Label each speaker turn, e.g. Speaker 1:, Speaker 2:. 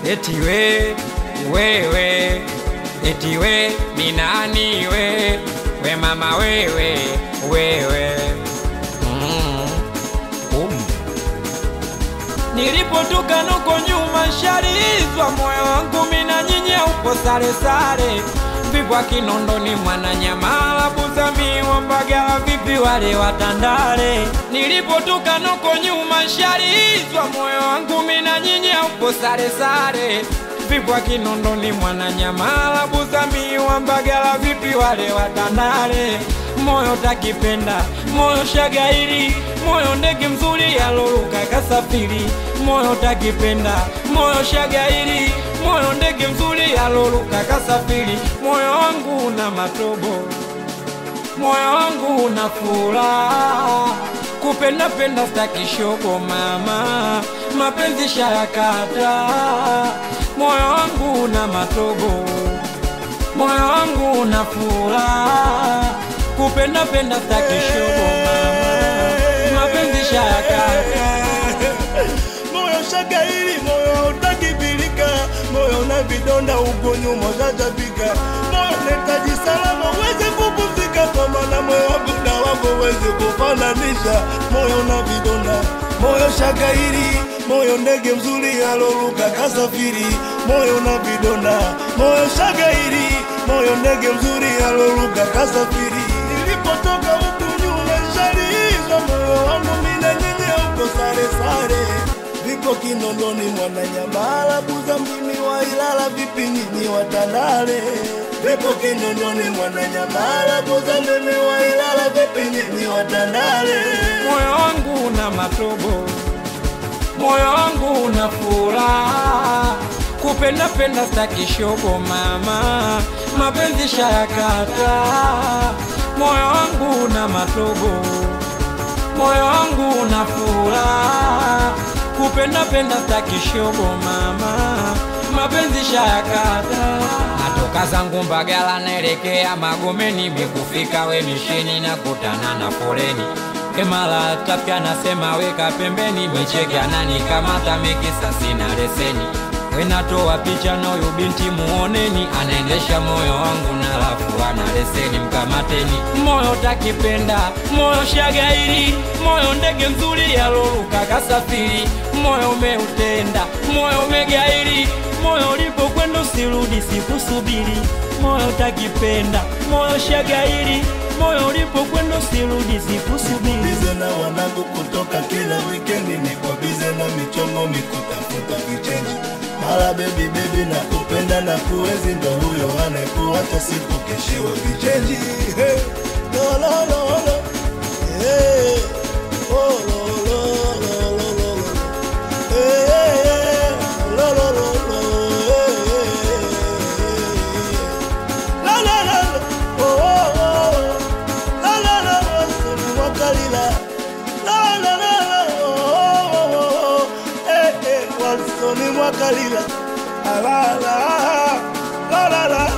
Speaker 1: eti we wewe eti we ni nani we we mama wewe wewe mm. um. Nilipotoka nuko nyuma sharizwa moyo wangu mina nyinya upo sare sare vipwa Kinondoni Mwananyamala Buzami Mbagala vipi wale watandale Nilipotoka nuko nyuma sharizwa moyo wangu mina nyinya upo sare sare vipwa Kinondoni Mwananyamala Buzami Mbagala vipi wale watandale moyo takipenda moyo shagairi moyo ndege mzuri yaloluka kasafiri moyo takipenda moyo shagairi moyo ndege mzuri yaloluka kasafiri moyo wangu una matobo moyo wangu una furaha kupenda penda stakishogo mama mapenzi shayakata moyo wangu una matobo moyo wangu una furaha kupenda penda stakishogo mama mapenzi shayakata
Speaker 2: moyo shagairi moyo hautakibilika moyo na vidonda uko nyuma ushajabika moyo netaji salama uweze kupumzika kwa maana moyo wangu na wako uweze kufananisha moyo na vidonda moyo shagairi moyo ndege mzuri aloluka kasafiri moyo na vidonda moyo shagairi moyo ndege mzuri aloluka kasafiri nilipotoka huku nyuma shalizwa moyo wangu mina nyenye uko sare sare vipo Kinondoni Mwananyamala Buza mjini wa Ilala vipi nyinyi watandale vipo Kinondoni Mwananyamala Buza mjini wa Ilala vipi nyinyi watandale
Speaker 1: moyo wangu una matobo, moyo wangu una furaha, kupenda penda stakishogo mama, mapenzi shayakata, moyo wangu una matobo, moyo wangu una furaha, kupenda penda stakishogo mama, mapenzi shayakata. Natoka zangu Mbagala naelekea Magomeni, mikufika we misheni na kutana na foleni Emala tapya nasema weka pembeni, micheke ananikamata mikisa sina leseni. Wenatoa picha na huyu binti muoneni, anaendesha moyo wangu na lafu ana leseni, mkamateni. Moyo takipenda, moyo shagairi, moyo ndege mzuri yaloluka kasafiri, moyo umeutenda, moyo umegairi, moyo ulipokwenda usirudi, sikusubiri. Moyo takipenda, moyo shagairi, moyo ulipokwenda usirudi, sikusubiri.
Speaker 2: bize na wanangu kutoka kila wikendi niko bize na michongo mikutafuta vichenji mara bebi bebi na kupenda na kuwezi ndo huyo anayekuacha siku keshiwe vichenji hey. lo, lo, lo, lo. Hey. Oh, lo, lo, lo, lo, lo, lo. Hey, hey, hey. Lo, lo, lo, lo. Hey, hey, hey. La, la, la, la. Oh, oh, oh. La, la, la, la. Soni Mwakalila. La, la, la, la. Oh, oh, oh, oh. Eh, eh. Walsoni Mwakalila. La, la, la. La, la, la.